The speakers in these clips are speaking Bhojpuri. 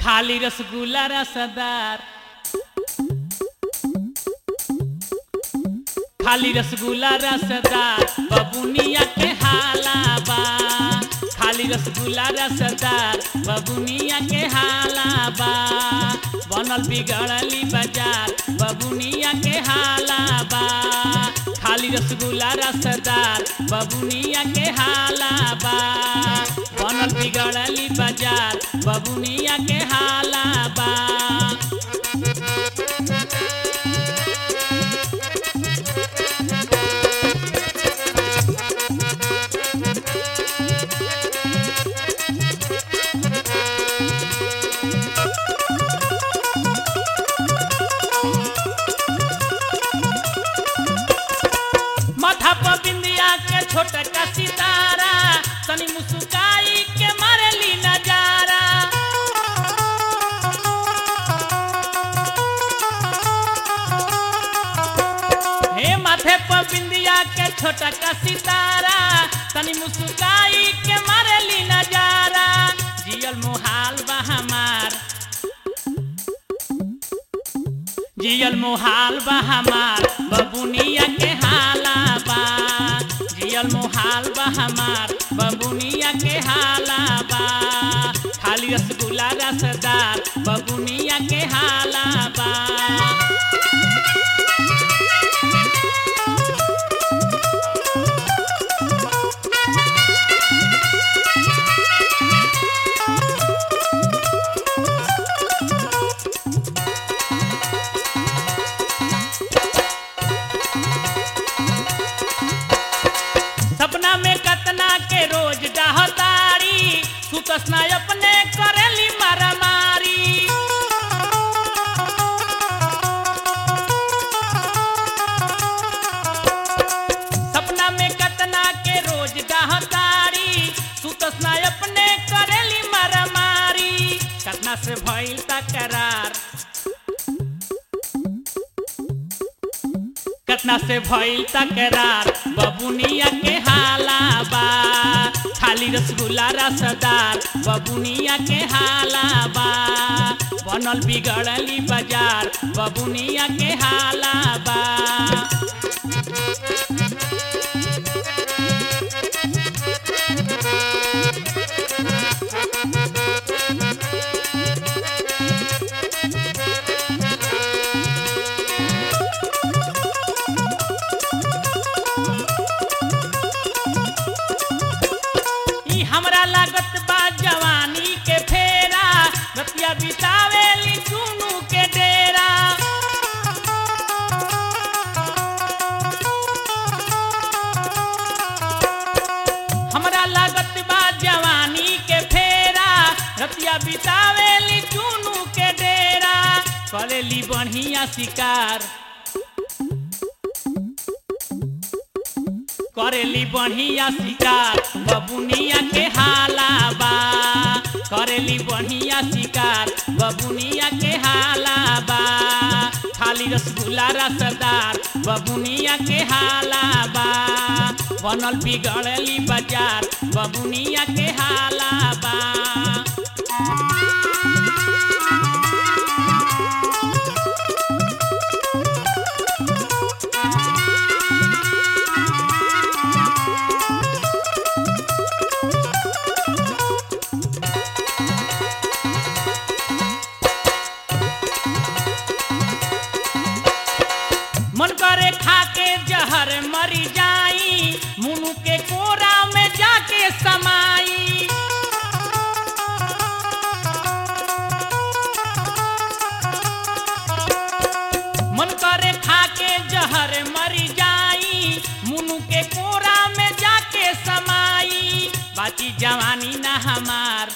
खाली रसगुल्ला रसदार खाली रसगुल्ला रसदार बबुनिया के हालाबा खाली रसगुल्ला रसदार बबुनिया के हालाबा बनल बिगड़ली बाजार बबुनिया के हालाबा खाली रसगुल्ला रसदार बबुनिया के हालाबा बनल बिगड़ली बाजार बबुनिया के हालाबा माथा पर बिंदिया के छोटा का सितारा तनी मुस्काई के मारेली नजारा हे माथे पर बिंदिया के छोटा का सितारा तनी मुस्काई के मारेली नजारा जियल मोहाल बा हमार जियल मोहाल बा हमार बबुनिया के हाला बा जियल मोहाल बा हमार बबुनिया के हाला बा खाली रसगुल्ला रसदार बबुनिया के हाला बा सपना में कतना के रोज डहतारी सुतस ना अपने करेली मारामारी सपना में कतना के रोज डहतारी सुतस ना अपने करेली मारामारी कतना से भइल तकरार कतना से भइल तकरार बबुनिया के हालाबा खाली रसगुल्ला रसदार बबुनिया के हालाबा बनल बिगड़ली बाजार बबुनिया के हालाबा ई हमरा लागत बा जवानी के फेरा रतिया बितावेली चुनू के डेरा हमरा लागत बा जवानी के फेरा रतिया बितावेली चुनू के डेरा करेली बढ़िया शिकार करेली बढ़िया शिकार बबुनिया के हालाबा करेली बढ़िया शिकार बबुनिया के हालाबा खाली रसगुल्ला रसदार बबुनिया के हालाबा बनल बिगड़ली बाजार बबुनिया के हालाबा मन करे खाके जहर मरी जाई मुनु के कोरा में जाके समाई मन करे खाके जहर मरी जाई मुनु के कोरा में जाके समाई बाकी जवानी ना हमार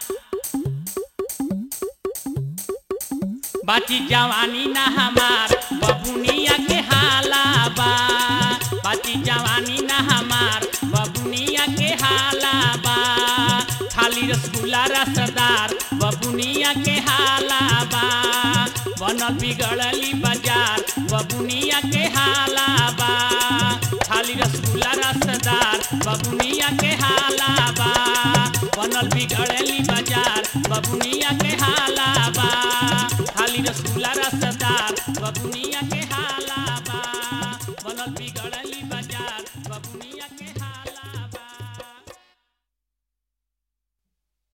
बाची जवानी ना हमार बबुनिया के हालाबा बाची जवानी ना हमार बबुनिया के हालाबा खाली रसगुल्ला रसदार बबुनिया के हालाबा बनल बिगड़ली बाजार बबुनिया के हालाबा खाली रसगुल्ला रसदार बबुनिया के हालाबा बनल बिगड़ली बाजार बबुनिया के हाला रसगुल्ला रसदार बबुनिया के हार